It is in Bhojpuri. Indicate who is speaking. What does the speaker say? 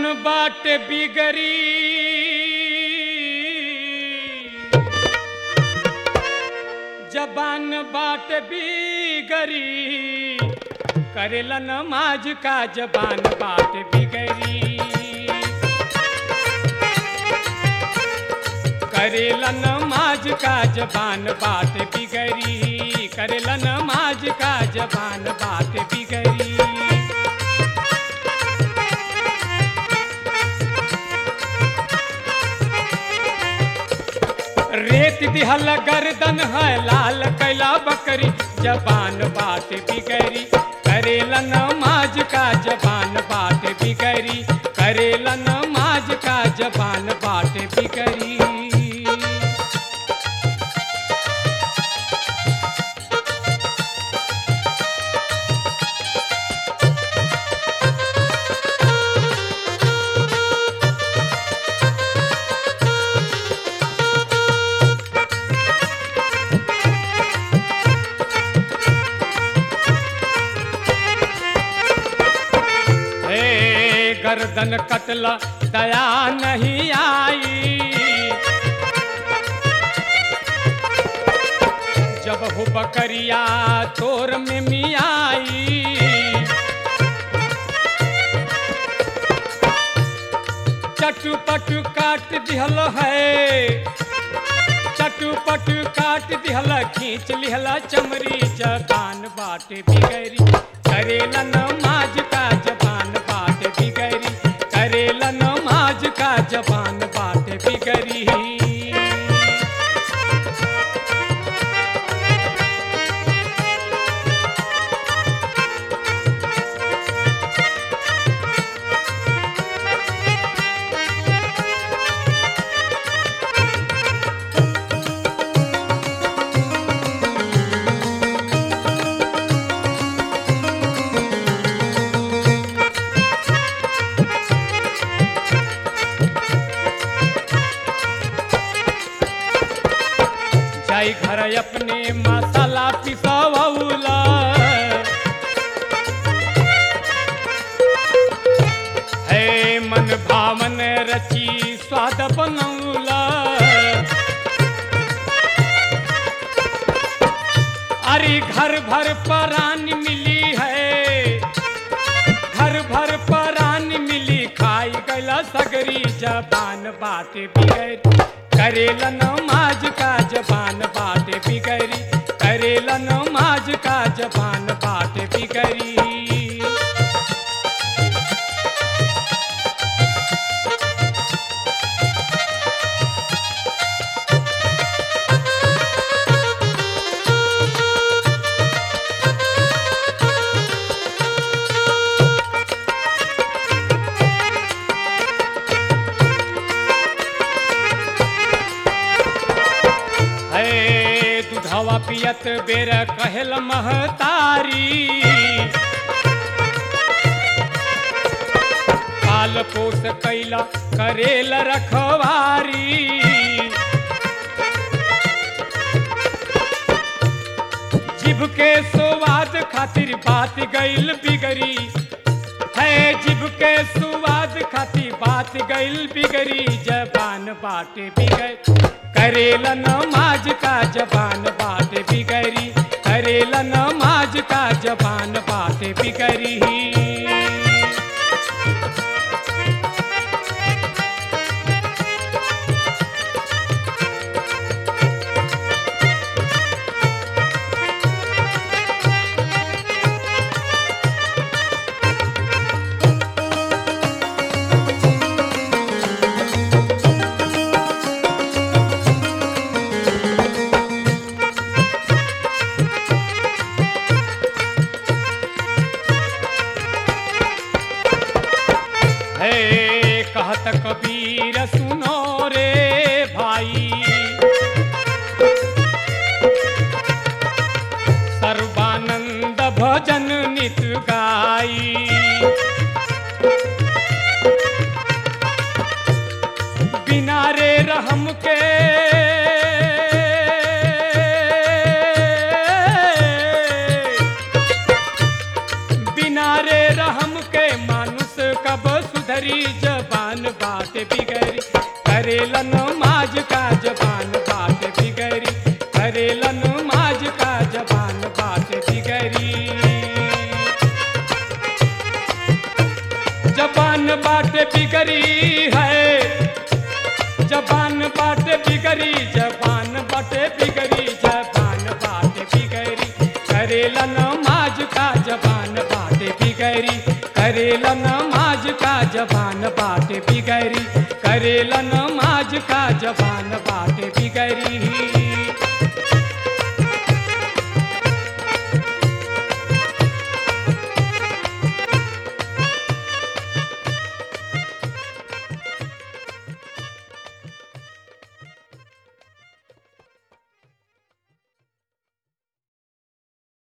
Speaker 1: बाट बिगरी जबान बाट बिगरी करेला नमाज का जबान बाट बिगरी करेला नमाज का जबान बाट बिगरी करेला नमाज का जबान बाट बिगरी रेत दिहल गर्दन है लाल कैला बकरी जबान बात बिगरी करेला नमाज का जबान बात बिगरी करेला नमाज का जबान बात बिगरी हे गर्दन कतला दया नहीं आई जब हो बकरिया तोर में मियाई चटू पटू काट दिहल है चटू पटू काट दिहल खींच लिहला चमरी जबान बाट बिगरी करेला नमाज का जबान बाट बिगरी करेला नमाज का जबान बाट बिगरी जाई घर अपने मसाला पिसवला है मन भावन रची स्वाद बनौला अरे घर भर परान मिली है घर भर परान मिली खाई गला सगरी जबान बात बिगड़ी करेला नमाज का जबान बात बिगड़ी करेला नमाज का जबान बात बिगड़ी है दूधवा पियत बेर कहल महतारी पाल पोस कैला करेल रखवारी जिभ के स्वाद खातिर बात गईल बिगड़ी है जिभ के स्वाद खातिर बात गईल बिगड़ी जबान बाट बिगड़ करेला नमाज का जबान बात बिगड़ी करेला नमाज का जबान बात बिगड़ी है कहत कबीर सुनो रे भाई सर्वानंद भजन नित गाई बिना रे रहम के बिना रे रहम के मानुष कब सुधरी जब बाटे बिगड़ी है जबान बाटे बिगड़ी जबान बाटे बिगड़ी जबान बाटे बिगड़ी करेला नमाज का जबान बाटे बिगड़ी करेला नमाज का जबान बाटे बिगड़ी करेला नमाज का जबान बाटे बिगड़ी